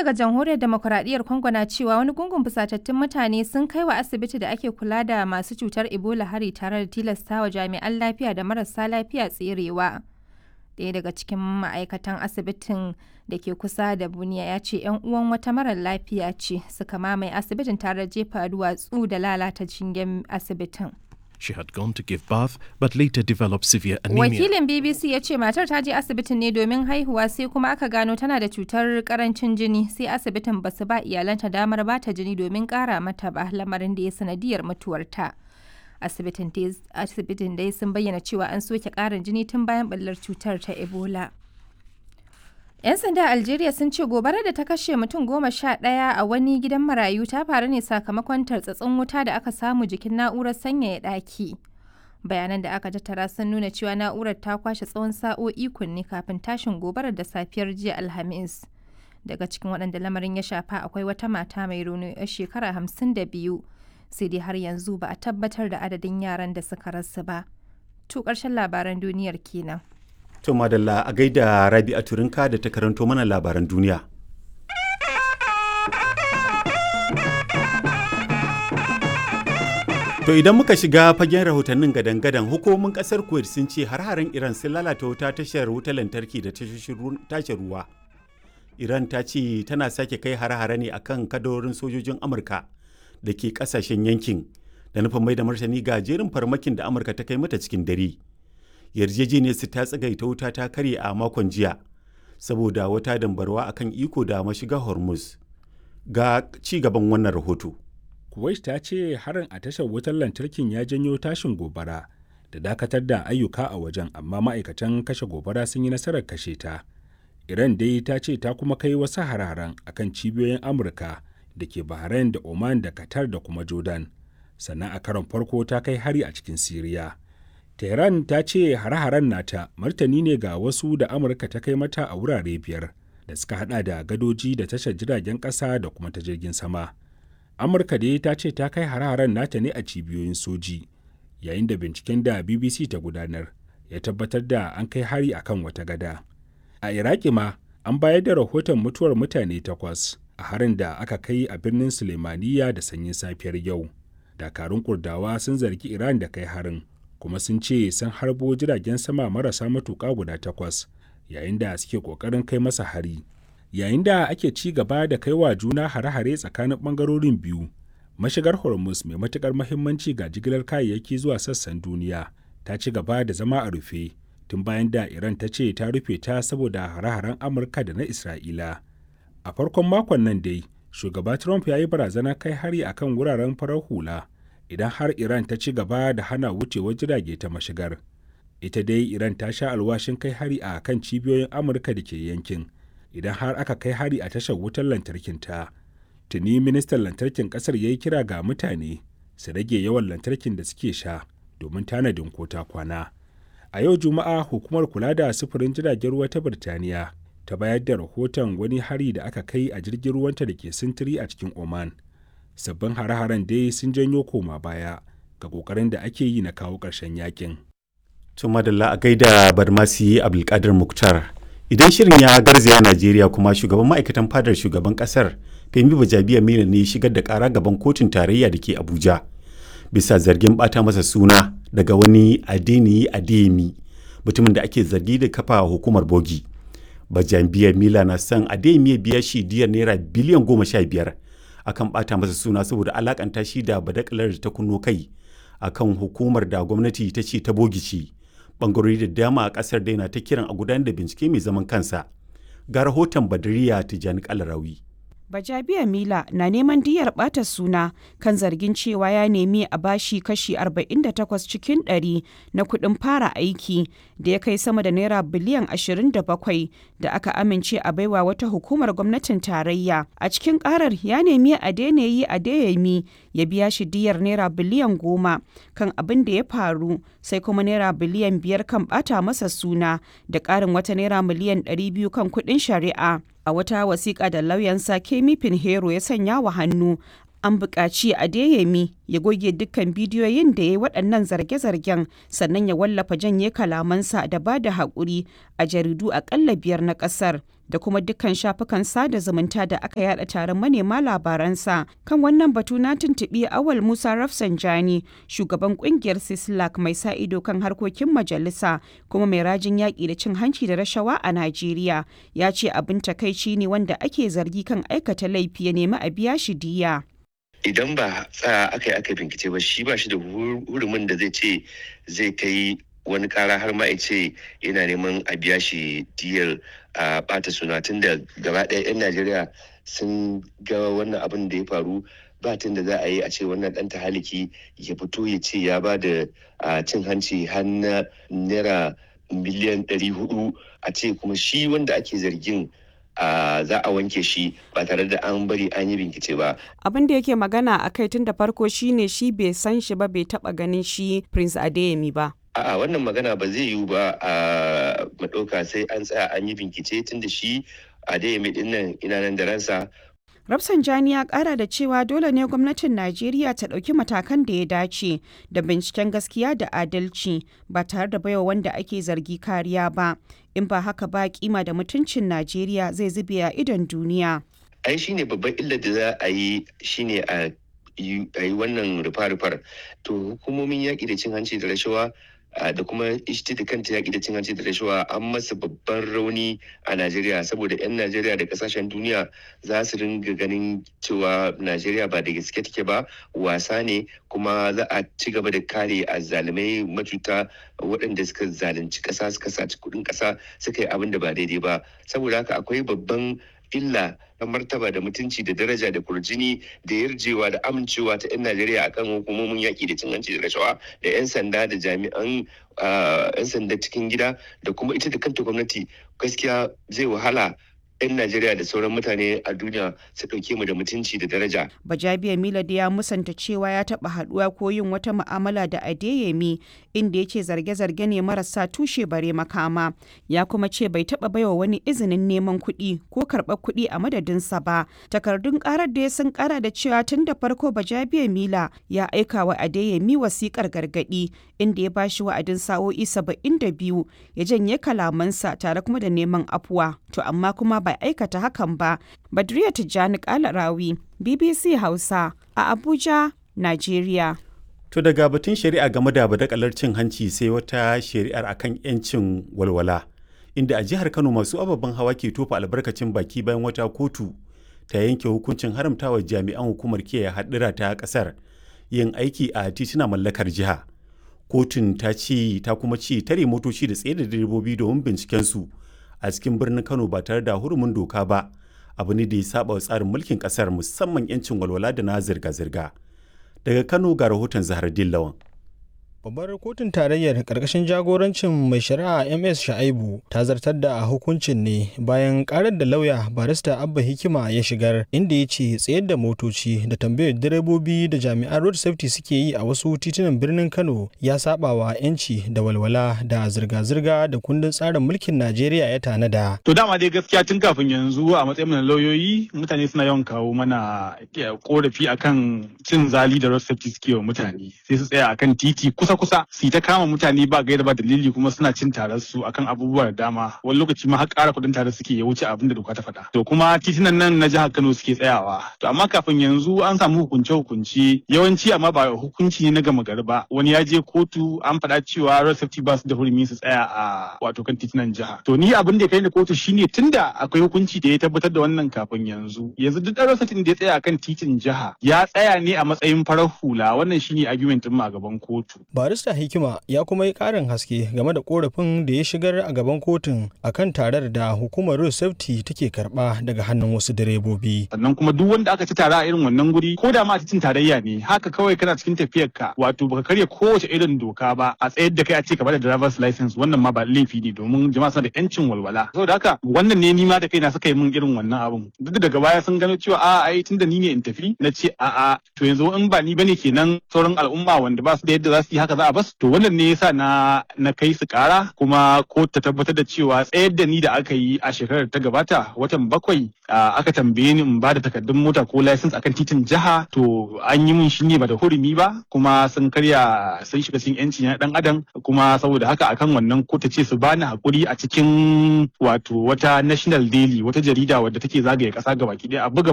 daga jamhuriyar demokuraɗiyyar Congo na cewa wani gungun fusatattun mutane sun kai wa asibiti da ake kula da masu cutar Ebola hari tare da tilastawa jami'an lafiya da marasa lafiya tserewa. Ɗaya daga cikin ma'aikatan asibitin da ke kusa da Buniya ya ce 'yan uwan wata marar lafiya ce suka mamaye asibitin tare da jefa duwatsu da lalata shingen asibitin. She had gone to give birth but later developed severe anemia. Wakilin BBC ya ce matar ta je asibitin ne domin haihuwa sai kuma aka gano tana da cutar karancin jini sai asibitin basu ba iyalanta damar bata jini domin kara mata ba lamarin da ya sanadiyar mutuwarta. Asibitin dai sun bayyana cewa an soke karin jini tun bayan ɓallar cutar ta Ebola. 'Yan sanda a Algeria sun ce gobarar da ta kashe mutum goma sha ɗaya a wani gidan marayu ta faru ne sakamakon tartsatsin wuta da aka samu jikin na'urar sanyaya ɗaki. Bayanan da aka tattara sun nuna cewa na'urar ta kwashe tsawon sa'o'i kunne kafin tashin gobarar da safiyar jiya Alhamis. Daga cikin waɗanda lamarin ya shafa akwai wata mata mai rauni 'yar shekara hamsin da biyu. Sai dai har yanzu ba a tabbatar da adadin yaran da suka rasu ba. To ƙarshen labaran duniyar kenan. To madalla a gaida Rabi a Turinka da ta karanto mana labaran duniya. To idan muka shiga fagen rahotannin gadan-gadan hukumomin kasar Kuwait sun ce har-haren Iran sun lalata wuta tashar wutar lantarki da tashar ruwa. Iran ta ce tana sake kai har-hare ne akan kadarorin sojojin Amurka da ke kasashen yankin da nufin mai da martani ga jerin farmakin da Amurka ta kai mata cikin dare. yarjejeniyar su ta tsagaita wuta ta karye a makon jiya saboda wata dambarwa akan iko da mashiga hormuz ga ci gaban wannan rahoto kuwait ta ce harin a tashar wutar lantarkin ya janyo tashin gobara da dakatar da ayyuka a wajen amma ma'aikatan kashe gobara sun yi nasarar kashe ta iran dai ta ce ta kuma kai wasu hararen akan cibiyoyin amurka da ke bahrain da oman da qatar da kuma jordan sannan a karon farko ta kai hari a cikin siriya Tehran ta ce hare-haren nata martani ne ga wasu da Amurka ta kai mata a wurare biyar da suka hada da gadoji da tashar jiragen ƙasa da kuma ta jirgin sama. Amurka dai ta ce ta kai hare-haren nata ne a cibiyoyin soji, yayin da binciken da BBC ta gudanar ya tabbatar da an kai hari a kan wata gada. A Iraki ma an bayar da rahoton mutuwar mutane takwas a harin da aka kai a birnin Sulemaniya da sanyin safiyar yau. Dakarun Kurdawa sun zargi Iran da kai harin. kuma sun ce sun harbo jiragen sama marasa matuƙa guda takwas yayin da suke ƙoƙarin kai masa hari yayin da ake ci gaba da kai wa juna hare-hare tsakanin ɓangarorin biyu mashigar hormuz mai matuƙar mahimmanci ga jigilar kayayyaki zuwa sassan duniya ta ci gaba da zama a rufe tun bayan da iran ta ce ta rufe ta saboda hare-haren amurka da na isra'ila a farkon makon nan dai shugaba trump ya yi barazana kai hari akan wuraren farar hula idan har Iran ta ci gaba da hana wucewar jirage ta mashigar. Ita dai Iran ta sha alwashin kai hari a kan cibiyoyin Amurka da ke yankin, idan har aka kai hari a tashar wutar lantarkin ta. Tuni ministan lantarkin kasar ya yi kira ga mutane su rage yawan lantarkin da suke sha domin tanadin kota kwana. A yau Juma'a hukumar kula da sufurin jiragen ruwa ta Birtaniya ta bayar da rahoton wani hari da aka kai a jirgin ruwanta da ke sintiri a cikin Oman. sabbin hare-haren dai sun janyo koma baya ga kokarin da ake yi na kawo ƙarshen yakin. To madalla a gaida Barmasi Abdulkadir Muktar. Idan shirin ya garzaya Najeriya kuma shugaban ma'aikatan fadar shugaban kasar Femi Bajabiya Mena ne shigar da kara gaban kotun tarayya da ke Abuja. Bisa zargin bata masa suna daga wani Adeniyi Adeyemi mutumin da ake zargi da kafa hukumar bogi. Bajabiya Mila na son Adeyemi ya biya shi diyar naira biliyan goma sha biyar akan bata masa suna saboda alakanta shi da badakalar da ta kunno kai akan hukumar da gwamnati ta ce ta bogici bangarori da dama a kasar daina ta kiran a gudanar da bincike mai zaman kansa ga rahoton badariya tijjani kalarawi Bajabiya Mila na neman diyar ɓata suna kan zargin cewa ya nemi a bashi kashi 48 cikin 100 na kuɗin fara aiki da ya kai sama da naira biliyan 27 da aka amince a baiwa wata hukumar gwamnatin tarayya. A cikin ƙarar ya nemi a daina yi a dayami ya biya shi diyar naira biliyan 10 kan abin da ya faru sai kuma naira biliyan 5 kan ɓata masa suna da ƙarin wata naira miliyan 200 kan kuɗin shari'a. a wata wasiƙa da lauyansa Kemi Pinheiro ya sanya wa hannu An buƙaci Adeyemi ya goge dukkan bidiyoyin da ya yi waɗannan zarge-zargen sannan ya wallafa janye kalamansa da ba da haƙuri a jaridu aƙalla biyar na ƙasar. da kuma dukkan shafukan sada zumunta da aka yada taron manema labaransa kan wannan batu na tuntuɓi awal musa rafsanjani shugaban kungiyar sislak mai sa ido kan harkokin majalisa kuma mai rajin yaƙi da cin hanci da rashawa a najeriya ya ce abin takaici ne wanda ake zargi kan aikata laifi ya nemi a biya shi diya idan ba tsaya aka yi aka bincike ba shi ba shi da hurumin da zai ce zai kai wani kara har ma ce yana neman a biya shi diyar a bata suna tun da gaba ɗaya 'yan najeriya sun ga wannan abin da ya faru ba tun da za a yi a ce wannan ɗan haliki ya fito ya ce ya ba da cin hanci har na naira miliyan 400 a ce kuma shi wanda ake zargin Uh, za a wanke shi ba tare da an bari an yi bincike ba. Abin da yake magana a kai tun da farko shine shi bai san shi ba bai taba ganin shi Prince Adeyemi ba. A'a wannan magana ba zai yiwu ba a maɗauka sai an tsaya an yi bincike tun da shi Adeyemi ɗin nan ina nan da ransa Rafsanjani ya kara da cewa dole ne gwamnatin Najeriya ta ɗauki matakan da ya dace da binciken gaskiya da adalci ba tare da baiwa wanda ake zargi kariya ba. In ba haka ba kima da mutuncin Najeriya zai zube a idon duniya. Ai shine babban illar da za a yi shine a yi wannan rufa-rufar. To hukumomin yaƙi da cin hanci da rashawa da kuma ita da kanta yaƙi da cin hanci da rashawa an masa babban rauni a Najeriya saboda 'yan Najeriya da kasashen duniya za su ringa ganin cewa Najeriya ba da gaske take ba wasa ne kuma za a ci gaba da kare azzalumai macuta waɗanda suka zalunci ƙasa suka saci kuɗin ƙasa suka yi abin da ba daidai ba saboda haka akwai babban illa na martaba da mutunci da daraja da kurjini da yarjewa da amincewa ta 'yan najeriya akan hukumomin yaƙi da cin hanci da rashawa da 'yan sanda da jami'an 'yan sanda cikin gida da kuma ita da kanta gwamnati gaskiya zai wahala 'yan Najeriya da sauran mutane a duniya su ɗauke mu da mutunci da daraja. Bajabiya Milad ya musanta cewa ya taɓa haɗuwa ko yin wata mu'amala da Adeyemi inda ya ce zarge-zarge ne marasa tushe bare makama. Ya kuma ce bai taɓa baiwa wani izinin neman kuɗi ko karɓar kuɗi a madadinsa ba. Takardun ƙarar da ya sun ƙara da cewa tun da farko Bajabiya Mila ya aika wa Adeyemi wasiƙar gargaɗi inda ya bashi wa'adin sa'o'i saba'in da biyu ya janye kalamansa tare kuma da neman afuwa. To amma kuma bai aikata hakan ba. Badriya Tijjani Kalarawi, BBC Hausa a Abuja, Najeriya. To daga batun shari'a game da badakalar cin hanci sai wata shari'ar akan 'yancin walwala. Inda a jihar Kano masu ababen hawa ke tofa albarkacin baki bayan wata kotu ta yanke hukuncin haramtawa jami'an hukumar kiyaye haɗura ta ƙasar yin aiki a tituna mallakar jiha. Kotun ta ce ta kuma ce tare motoci da tsaye da direbobi domin binciken su a cikin birnin Kano ba tare da hurumin doka ba abu ne da ya saba wa tsarin mulkin kasar musamman 'yancin walwala da na zirga-zirga. Daga Kano ga rahoton Zahar Dillawan. Babbar kotun tarayyar ƙarƙashin jagorancin mai shari'a MS Sha'aibu ta zartar da hukuncin ne bayan karar da lauya barista Abba Hikima ya shigar inda ya ce tsayar da motoci da tambayar direbobi da jami'an road safety suke yi a wasu titunan birnin Kano ya saba wa 'yanci da walwala da zirga-zirga da kundin tsarin mulkin Najeriya ya tanada. To dama dai gaskiya tun kafin yanzu a matsayin na lauyoyi mutane suna yawan kawo mana korafi akan cin zali da road safety suke wa mutane sai su tsaya akan titi kusa kusa su ta kama mutane ba gaida ba dalili kuma suna cin tarar su akan abubuwa da dama wani lokaci ma har ƙara kuɗin tare suke ya wuce abin da doka ta faɗa to kuma titunan nan na jihar Kano suke tsayawa to amma kafin yanzu an samu hukunce hukunci yawanci amma ba hukunci ne na gama gari ba wani ya je kotu an faɗa cewa road safety ba su da hurumi su tsaya a wato kan titunan jiha to ni abin da ya kai ni kotu shine tunda akwai hukunci da ya tabbatar da wannan kafin yanzu yanzu duk ɗan road safety da ya tsaya akan titin jiha ya tsaya ne a matsayin farar hula wannan shine argument din a gaban kotu barista hikima ya kuma yi karin haske game da korafin da ya shigar a gaban kotun akan tarar da hukumar road safety take karba daga hannun wasu direbobi sannan kuma duk wanda aka ci tara a irin wannan guri ko da ma a cikin tarayya ne haka kawai kana cikin tafiyar ka wato baka karya kowace irin doka ba a tsayar da kai a ce ka bada driver's license wannan ma ba laifi ne domin jama'a suna da yancin walwala saboda haka wannan ne nima da kaina suka yi min irin wannan abun duk da daga baya sun gano cewa a ai tunda ni ne in tafi na ce a a to yanzu in ba ni bane kenan sauran al'umma wanda ba su da yadda za su yi haka haka za a bas to wannan ne yasa na na kai su kara kuma ko ta tabbatar da cewa tsayar da ni da aka yi a shekarar ta gabata watan bakwai aka tambaye ni in ba da takardun mota ko license akan titin jiha to an yi min shi ne ba da hurumi ba kuma sun karya sun shiga cikin yanci na dan adam kuma saboda haka akan wannan ko ta ce su bani hakuri a cikin wato wata national daily wata jarida wadda take zagaye kasa gabaki daya a buga